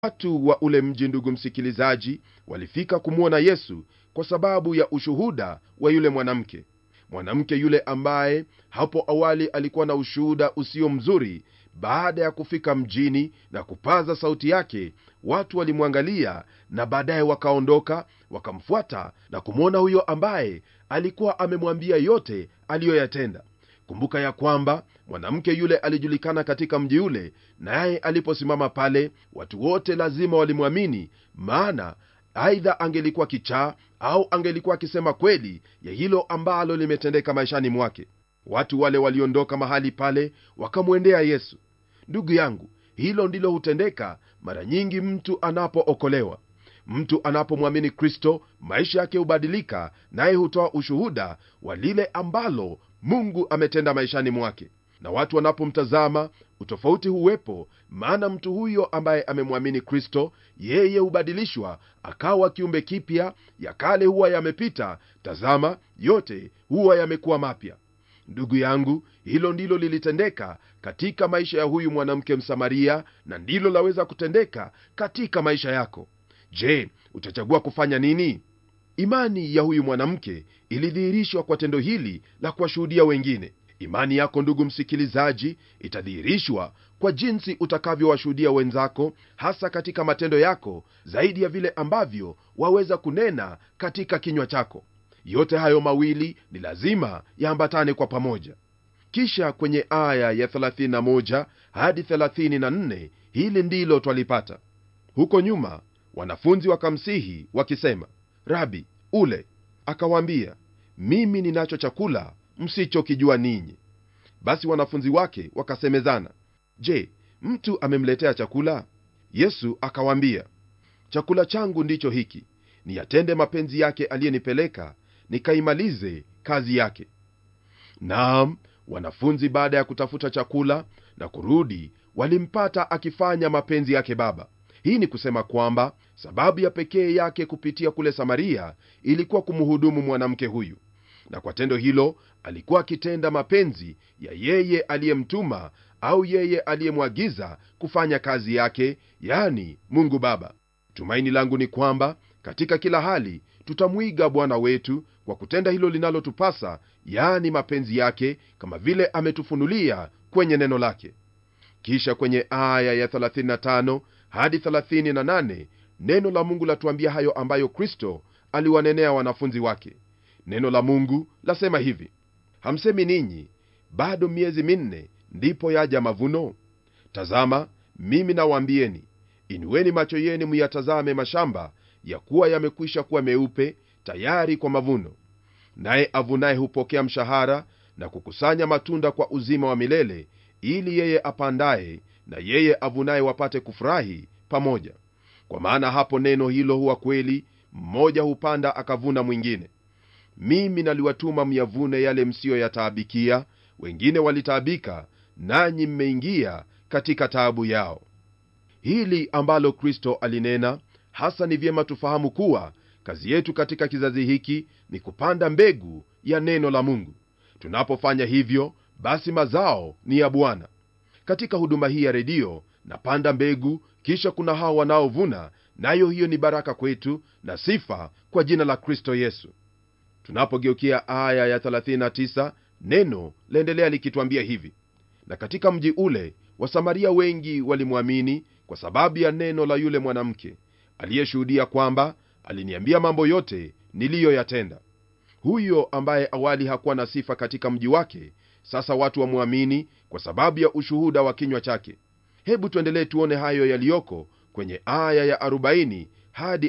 watu wa ule mji ndugu msikilizaji walifika kumwona yesu kwa sababu ya ushuhuda wa yule mwanamke mwanamke yule ambaye hapo awali alikuwa na ushuhuda usio mzuri baada ya kufika mjini na kupaza sauti yake watu walimwangalia na baadaye wakaondoka wakamfuata na kumwona huyo ambaye alikuwa amemwambia yote aliyoyatenda kumbuka ya kwamba mwanamke yule alijulikana katika mji ule naye aliposimama pale watu wote lazima walimwamini maana aidha angelikuwa kichaa au angelikuwa akisema kweli ya hilo ambalo limetendeka maishani mwake watu wale waliondoka mahali pale wakamwendea yesu ndugu yangu hilo ndilo hutendeka mara nyingi mtu anapookolewa mtu anapomwamini kristo maisha yake hubadilika naye hutoa ushuhuda wa lile ambalo mungu ametenda maishani mwake na watu wanapomtazama utofauti huwepo maana mtu huyo ambaye amemwamini kristo yeye hubadilishwa akawa kiumbe kipya ya kale huwa yamepita tazama yote huwa yamekuwa mapya ndugu yangu hilo ndilo lilitendeka katika maisha ya huyu mwanamke msamaria na ndilo laweza kutendeka katika maisha yako je utachagua kufanya nini imani ya huyu mwanamke ilidhihirishwa kwa tendo hili la kuwashuhudia wengine imani yako ndugu msikilizaji itadhihirishwa kwa jinsi utakavyowashuhudia wenzako hasa katika matendo yako zaidi ya vile ambavyo waweza kunena katika kinywa chako yote hayo mawili ni lazima yaambatane kwa pamoja kisha kwenye aya ya 31 hadi 34 hili ndilo twalipata huko nyuma wanafunzi wakamsihi wakisema rabi ule akawaambia mimi ninacho chakula msichokijua ninyi basi wanafunzi wake wakasemezana je mtu amemletea chakula yesu akawaambia chakula changu ndicho hiki niyatende mapenzi yake aliyenipeleka nikaimalize kazi yake naam wanafunzi baada ya kutafuta chakula na kurudi walimpata akifanya mapenzi yake baba hii ni kusema kwamba sababu ya pekee yake kupitia kule samaria ilikuwa kumhudumu mwanamke huyu na kwa tendo hilo alikuwa akitenda mapenzi ya yeye aliyemtuma au yeye aliyemwagiza kufanya kazi yake yani mungu baba tumaini langu ni kwamba katika kila hali tutamwiga bwana wetu kwa kutenda hilo linalotupasa yani mapenzi yake kama vile ametufunulia kwenye neno lake kisha kwenye aya ya 35 hadi 38 neno la mungu latuambia hayo ambayo kristo aliwanenea wanafunzi wake neno la mungu lasema hivi hamsemi ninyi bado miezi minne ndipo yaja mavuno tazama mimi nawaambieni inueni macho yenu muyatazame mashamba ya kuwa yamekwisha kuwa meupe tayari kwa mavuno naye avunaye hupokea mshahara na kukusanya matunda kwa uzima wa milele ili yeye apandaye na yeye avunaye wapate kufurahi pamoja kwa maana hapo neno hilo huwa kweli mmoja hupanda akavuna mwingine mimi naliwatuma myavune yale msiyoyataabikia wengine walitaabika nanyi mmeingia katika taabu yao hili ambalo kristo alinena hasa ni vyema tufahamu kuwa kazi yetu katika kizazi hiki ni kupanda mbegu ya neno la mungu tunapofanya hivyo basi mazao ni ya bwana katika huduma hii ya redio napanda mbegu kisha kuna hao wanaovuna nayo hiyo ni baraka kwetu na sifa kwa jina la kristo yesu tunapogeukia aya ya 39 neno laendelea likitwambia hivi na katika mji ule wasamaria wengi walimwamini kwa sababu ya neno la yule mwanamke aliyeshuhudia kwamba aliniambia mambo yote niliyoyatenda huyo ambaye awali hakuwa na sifa katika mji wake sasa watu wamwamini kwa sababu ya ushuhuda wa kinywa chake hebu tuendelee tuone hayo yaliyoko kwenye aya ya 40 hadi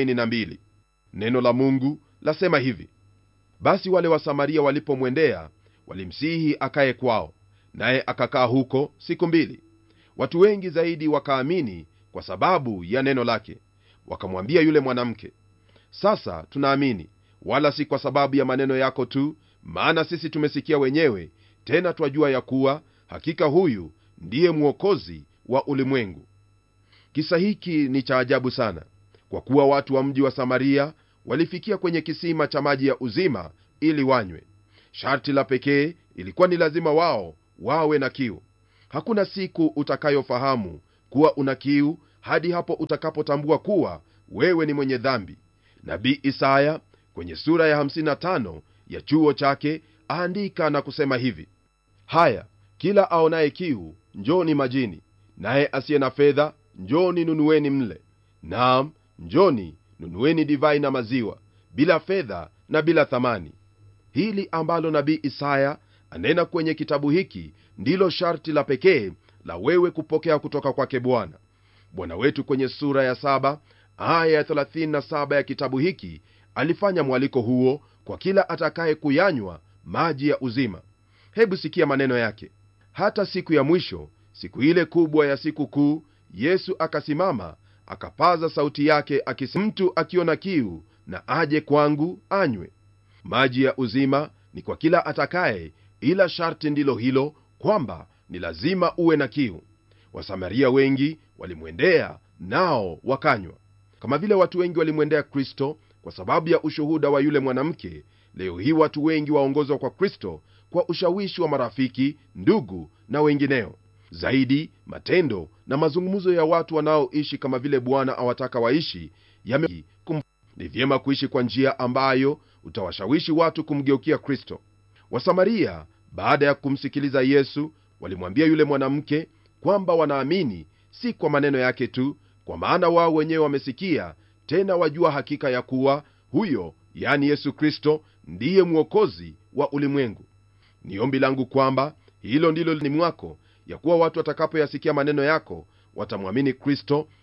42 neno la mungu lasema hivi basi wale wasamaria walipomwendea walimsihi akaye kwao naye akakaa huko siku mbili watu wengi zaidi wakaamini kwa sababu ya neno lake wakamwambia yule mwanamke sasa tunaamini wala si kwa sababu ya maneno yako tu maana sisi tumesikia wenyewe tena twajua ya kuwa hakika huyu ndiye mwokozi wa ulimwengu kisa hiki ni cha ajabu sana kwa kuwa watu wa mji wa samaria walifikia kwenye kisima cha maji ya uzima ili wanywe sharti la pekee ilikuwa ni lazima wao wawe na kiu hakuna siku utakayofahamu kuwa una kiu hadi hapo utakapotambua kuwa wewe ni mwenye dhambi nabii isaya kwenye sura ya 55 ya chuo chake aandika na kusema hivi haya kila aonaye kiu njoni majini naye asiye na fedha njoni nunueni mle naam njoni nunueni divai na maziwa bila fedha na bila thamani hili ambalo nabii isaya anena kwenye kitabu hiki ndilo sharti la pekee la wewe kupokea kutoka kwake bwana bwana wetu kwenye sura ya saba aya ya 37 ya kitabu hiki alifanya mwaliko huo kwa kila atakaye kuyanywa maji ya uzima hebu sikia maneno yake hata siku ya mwisho siku ile kubwa ya siku kuu yesu akasimama akapaza sauti yake akisema mtu akiona kiu na aje kwangu anywe maji ya uzima ni kwa kila atakaye ila sharti ndilo hilo kwamba ni lazima uwe na kiu wasamaria wengi walimwendea nao wakanywa kama vile watu wengi walimwendea kristo kwa sababu ya ushuhuda wa yule mwanamke leo hii watu wengi waongozwa kwa kristo kwa ushawishi wa marafiki ndugu na wengineo zaidi matendo na mazungumzo ya watu wanaoishi kama vile bwana awataka waishi yame kum... ni vyema kuishi kwa njia ambayo utawashawishi watu kumgeukia kristo wasamaria baada ya kumsikiliza yesu walimwambia yule mwanamke kwamba wanaamini si kwa maneno yake tu kwa maana wao wenyewe wamesikia tena wajua hakika ya kuwa huyo yani yesu kristo ndiye mwokozi wa ulimwengu ni ombi langu kwamba hilo ndilo ni mwako ya kuwa watu watakapoyasikia maneno yako watamwamini kristo